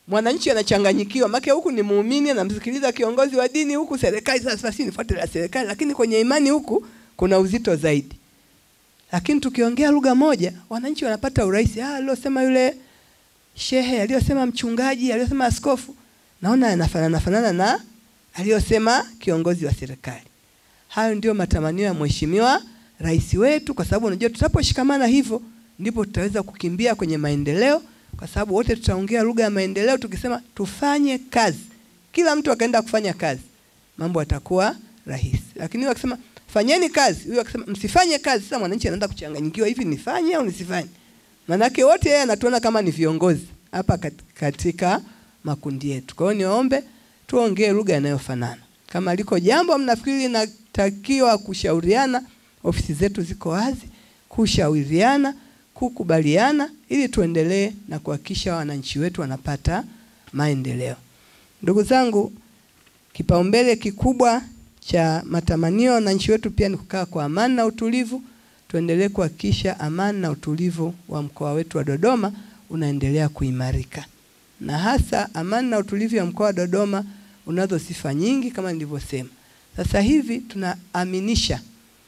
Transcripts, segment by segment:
mwananchi anachanganyikiwa, maana huku ni muumini anamsikiliza kiongozi wa dini, huku serikali sasa, si nifuate la serikali, lakini kwenye imani huku kuna uzito zaidi. Lakini tukiongea lugha moja, wananchi wanapata urahisi. Ah, aliyosema yule shehe, aliyosema mchungaji, aliyosema askofu, naona yanafanana fanana na aliyosema kiongozi wa serikali. Hayo ndio matamanio ya mheshimiwa rais wetu, kwa sababu unajua tutaposhikamana hivyo ndipo tutaweza kukimbia kwenye maendeleo, kwa sababu wote tutaongea lugha ya maendeleo. Tukisema tufanye kazi, kila mtu akaenda kufanya kazi, mambo yatakuwa rahisi. Lakini wakisema fanyeni kazi, huyo akisema msifanye kazi, sasa mwananchi anaanza kuchanganyikiwa, hivi nifanye au nisifanye? Manake wote yeye anatuona kama ni viongozi hapa katika makundi yetu. Kwa hiyo niwaombe tuongee lugha inayofanana. Kama liko jambo mnafikiri linatakiwa kushauriana, ofisi zetu ziko wazi kushauriana, kukubaliana ili tuendelee na kuhakikisha wananchi wetu wanapata maendeleo. Ndugu zangu, kipaumbele kikubwa cha matamanio ya wananchi wetu pia ni kukaa kwa amani na utulivu. Tuendelee kuhakikisha amani na utulivu wa mkoa wetu wa Dodoma unaendelea kuimarika, na hasa amani na utulivu wa mkoa wa Dodoma unazo sifa nyingi kama nilivyosema. Sasa hivi tunaaminisha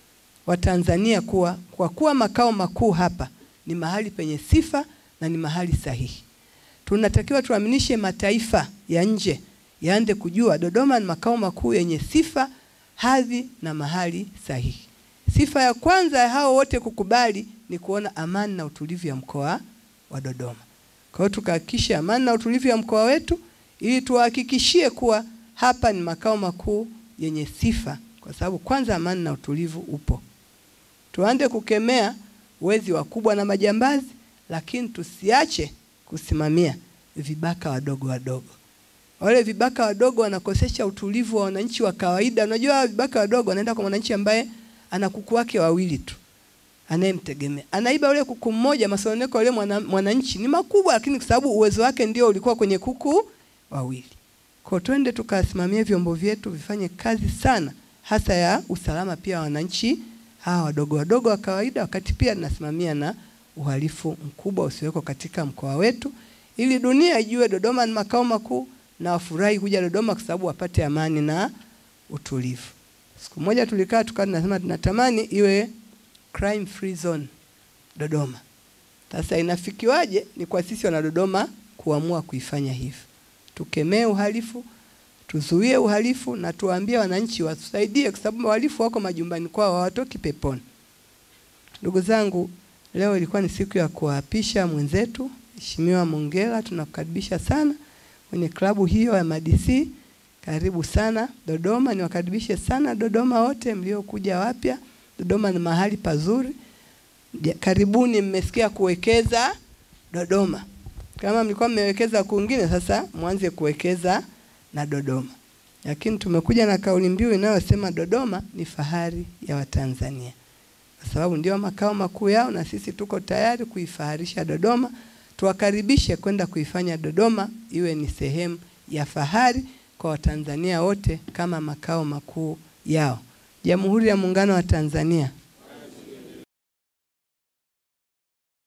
Watanzania kuwa kwa kuwa makao makuu hapa ni mahali penye sifa na ni mahali sahihi. Tunatakiwa tuaminishe mataifa ya nje yaanze kujua Dodoma ni makao makuu yenye sifa, hadhi na mahali sahihi. Sifa ya kwanza ya hao wote kukubali ni kuona amani na utulivu ya mkoa wa Dodoma. Kwa hiyo tukahakikisha amani na utulivu ya mkoa wetu ili tuhakikishie kuwa hapa ni makao makuu yenye sifa, kwa sababu kwanza amani na utulivu upo. Tuanze kukemea wezi wakubwa na majambazi, lakini tusiache kusimamia vibaka wadogo wadogo. Wale vibaka wadogo wanakosesha utulivu wa wananchi wa kawaida. Unajua vibaka wadogo wanaenda kwa mwananchi ambaye ana kuku wake wawili tu anayemtegemea, anaiba ule kuku mmoja, masononeko yule mwananchi ni makubwa, lakini kwa sababu uwezo wake ndio ulikuwa kwenye kuku wawili. Kwa twende tukasimamia vyombo vyetu vifanye kazi sana, hasa ya usalama pia wa wananchi hawa wadogo wadogo wa kawaida, wakati pia tunasimamia na uhalifu mkubwa usiweko katika mkoa wetu, ili dunia ijue Dodoma ni makao makuu na wafurahi kuja Dodoma kwa sababu wapate amani na utulivu. Siku moja tulikaa tukawa tunasema tunatamani iwe crime free zone Dodoma. Sasa inafikiwaje? Ni kwa sisi wana Dodoma kuamua kuifanya hivyo. Tukemee uhalifu, tuzuie uhalifu na tuwaambie wananchi watusaidie, kwa sababu wahalifu wako majumbani kwao, hawatoki peponi. Ndugu zangu, leo ilikuwa ni siku ya kuwaapisha mwenzetu Mheshimiwa Mongela, tunakukaribisha sana kwenye klabu hiyo ya MADC. Karibu sana Dodoma, niwakaribishe sana Dodoma wote mliokuja wapya. Dodoma ni mahali pazuri, karibuni. Mmesikia kuwekeza Dodoma. Kama mlikuwa mmewekeza kwingine, sasa mwanze kuwekeza na Dodoma. Lakini tumekuja na kauli mbiu inayosema Dodoma ni fahari ya Watanzania, kwa sababu ndio makao makuu yao, na sisi tuko tayari kuifaharisha Dodoma. Tuwakaribishe kwenda kuifanya Dodoma iwe ni sehemu ya fahari kwa Watanzania wote kama makao makuu yao. Jamhuri ya Muungano wa Tanzania.